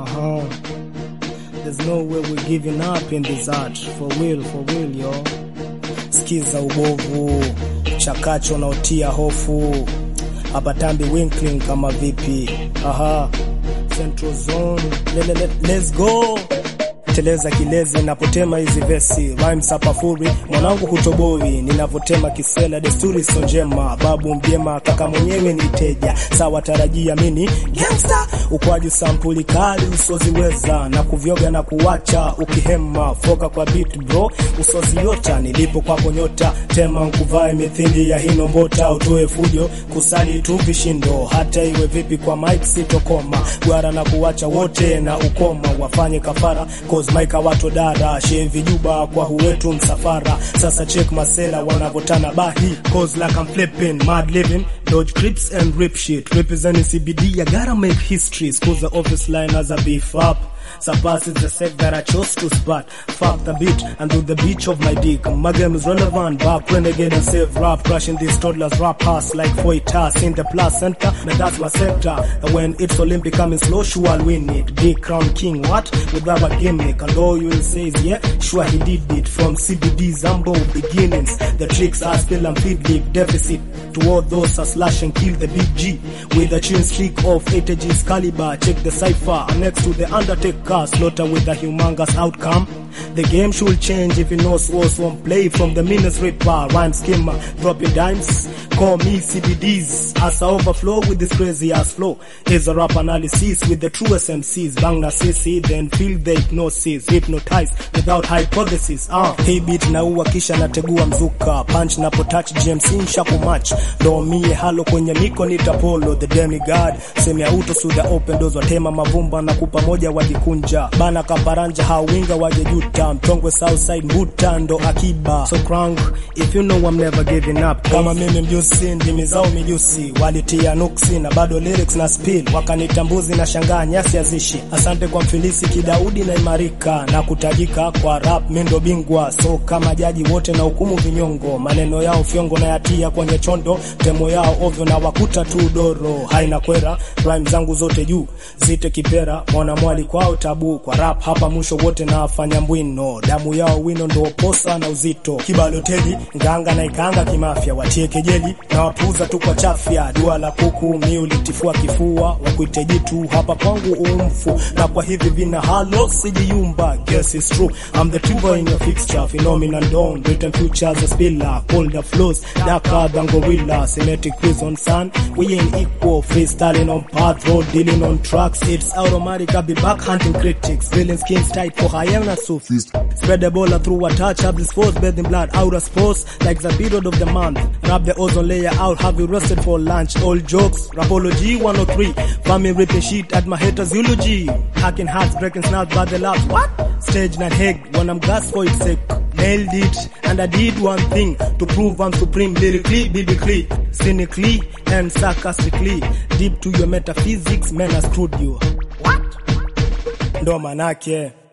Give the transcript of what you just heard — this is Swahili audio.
Uh-huh. There's no way we're giving up in this art. For real, for real, yo. Skiza ubovu, chakacho unaotia hofu. Hapa tambi winkling kama vipi? Aha. Central zone. Le, le, le, let's go. Teleza kilezi napotema hizi vesi rhymes hapa furi mwanangu hutoboi ninavotema kisela desturi so njema babu mjema kaka mwenyewe ni teja sawa tarajia mini gangster ukwaji sampuli kali usoziweza na kuvyoga na kuwacha ukihema foka kwa beat bro usoziota nilipo kwako nyota tema nkuvae mithili ya hino mbota utoe fujo kusali tu vishindo hata iwe vipi kwa mike sitokoma gwara na kuwacha wote na ukoma wafanye kafara cause mike wato dara shevi juba kwa huwetu msafara sasa check masela wanavotana bahi cause like I'm flipping mad living dodge clips and rip shit representing CBD I gotta make history cause the office line as a beef up Surpasses the set that I chose to spot. Fuck the beat and do the beach of my dick. My game is relevant, back renegade and save rap. Crushing these toddlers rap pass like Foitas in the placenta. Now that's my sector. And when it's Olympic coming slow, sure I'll win it. Big crown king, what? With rubber gimmick. And all you will say is, yeah, sure he did it. From CBD's humble beginnings. The tricks are still and feed league deficit. To all those are slash and kill the big G. With a chin streak of 80 G's caliber. Check the cipher. And next to the Undertaker slaughter with a humongous outcome. The game should change if you know Swos won't play from the meanest ripper, rhyme skimmer, dropping dimes. Call me CBDs as I overflow with this crazy ass flow. Is a rap analysis with the truest MCs. Bang na CC, then feel the hypnosis, hypnotize without hypothesis. Ah, uh, hey beat na uwa kisha nategua mzuka, punch napo touch GMC nshaku match. Ndo mie halo kwenye miko nitapolo, the demigod. Semi auto suda open doors watema mavumba na kupa moja wajikunja. Bana kaparanja hawinga waje juta, mtongwe southside mbuta ndo akiba. So crank, if you know I'm never giving up. Kama mimi mjusi, ndimi zao mijusi. Walitia nuksi na bado lyrics na spill. Wakanitambuzi na shangaa nyasi azishi. Asante kwa mfilisi kidaudi na imarika na kutajika kwa rap mindo bingwa. So kama jaji wote na hukumu vinyongo. Maneno yao fyongo na yatia kwenye chondo. Temo yao ovyo na wakuta tu doro. Haina kwera, rhyme zangu zote juu. Zite kipera, mwana mwali kwao tabu. Kwa rap hapa mwisho wote na afanya mbwino. Damu yao wino ndo posa na uzito. Kibaloteli, nganga na ikanga kimafya. Watie kejeli na wapuza tu kwa chafya. Dua la kuku mi ulitifua kifua. Wakuite jitu hapa kwangu umfu. Na kwa hivi vina halo sijiyumba. Guess it's true. I'm the tuber in your fixture. Phenomenon dawn. Written futures a spiller. Colder flows. Darker than gorilla. Symmetric quiz on sun. We ain't equal. Freestyling on path road. Dealing on tracks. It's automatic. I'll be back hunting critics. Feeling skins tight for hyena sophists. Spread the bola through a touch. Have this force. Bathing blood out of sports. Like the period of the month. Wrap the ozone layer out. Have you rested for lunch? All jokes. Rapology 103. Family ripping shit at my haters' eulogy. Hacking hearts, breaking snouts by the laugh. What? Stage not heg when I'm gas for its sake. Nailed it, and I did one thing to prove I'm supreme lyrically, biblically, cynically, and sarcastically. Deep to your metaphysics, man, I screwed you. What? Ndo manake.